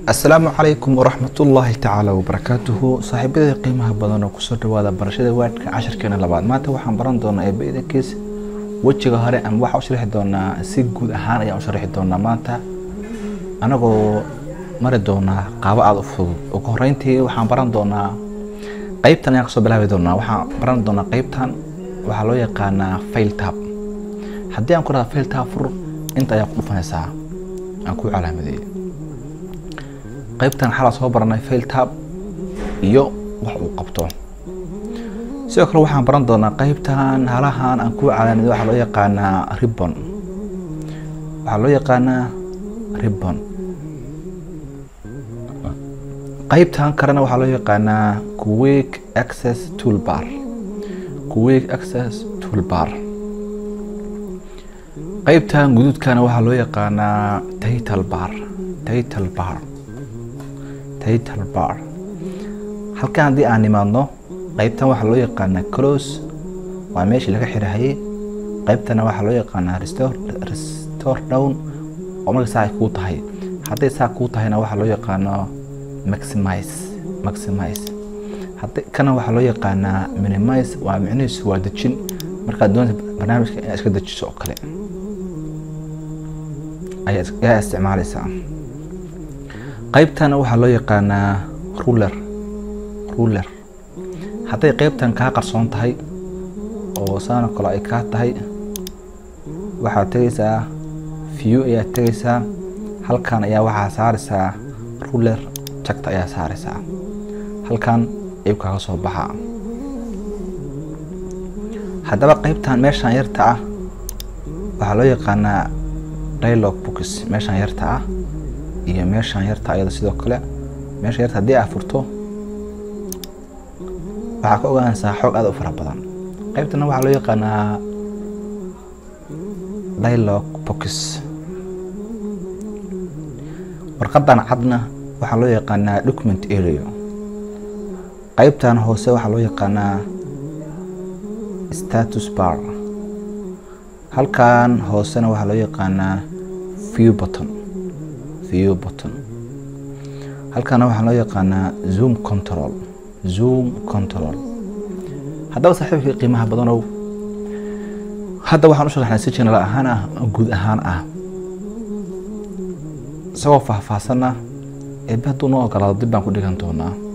asalaamu calaykum waraxmatullaahi tacaala wabarakaatuhu saaxiibada qiimaha badan oo kusoo dhawaada barashada waadhka cashirkeena labaad maanta waxaan baran doonaa eebaidankiis wejiga hore ama waxaa u sharxi doonaa si guud ahaan ayaan u sharxi doonaa maanta anagoo mari doonaa qaabo aada u fudud ugu horeyntii waxaan baran doonaa qeybtan ayaan kasoo bilaabi doonaa waxaan baran doonaa qeybtan waxaa loo yaqaanaa fail tab haddii aan ku rahda fail tab fur inta ayaa ku dhufanaysaa aan ku calaamadeeyey qaybtan xalaa soo baranay fail tab iyo wax uu qabto sidoo kale waxaan baran doonaa qaybtan halahan aan ku calaamaday waxaa loo yaqaanaa ribbon waxaa loo yaqaanaa ribbon qaybtan kalena waxaa loo yaqaanaa quick access toolbar quick access toolbar qaybtan guduudkana waxaa loo yaqaanaa title bar title bar title bar halkan haddii aan nimaadno qaybtan waxaa loo yaqaanaa close waa meeshii laga xirahayay qaybtana waxaa loo yaqaanaa restore restore down oo marka saa ay kuu tahay hadday saa kuu tahayna waxaa loo yaqaanaa maximize maximize haddi kana waxaa loo yaqaanaa minimize waa micnihiisu waa dejin markaad doonta barnaamijka inaad iska dejiso oo kale ayaa isticmaalaysaa qaybtana waxaa loo yaqaanaa ruler ruler hadday qaybtan kaa qarsoon tahay oo saano kale ay kaa tahay waxaad tegaysaa view ayaad tegaysaa halkan ayaa waxaa saaraysaa ruler jagta ayaa saaraysaa halkan ayuu kaaga soo baxaa haddaba qaybtan meeshan yarta ah waxaa loo yaqaanaa dialog books meeshan yarta ah iyo meeshan yarta ayada sidoo kale meesha yarta haddii aa furto waxaa ka ogaanaysaa xoog aada u fara badan qaybtana waxaa loo yaqaanaa dialog box warqadan cadna waxaa loo yaqaanaa document area qaybtan hoose waxaa loo yaqaanaa status bar halkan hoosena waxaa loo yaqaanaa view button view button halkana waxaa loo yaqaanaa zoom control zoom control haddaba saaxiibkii qiimaha badanow hadda waxaan u sharaxnay si general ahaan ah guud ahaan ah isagoo faahfaahsanna eebe hadduu noo ogolaado dib baan ku dhigan doonaa